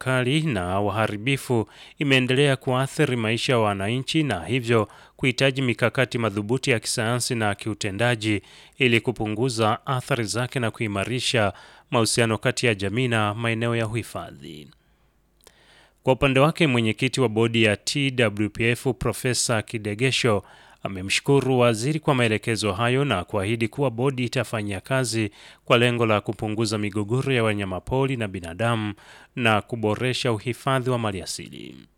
kali na waharibifu imeendelea kuathiri maisha ya wananchi na hivyo kuhitaji mikakati madhubuti ya kisayansi na kiutendaji ili kupunguza athari zake na kuimarisha mahusiano kati ya jamii na maeneo ya uhifadhi. Kwa upande wake, mwenyekiti wa bodi ya TWPF Profesa Kidegesho amemshukuru waziri kwa maelekezo hayo na kuahidi kuwa bodi itafanyia kazi kwa lengo la kupunguza migogoro ya wanyamapori na binadamu na kuboresha uhifadhi wa maliasili.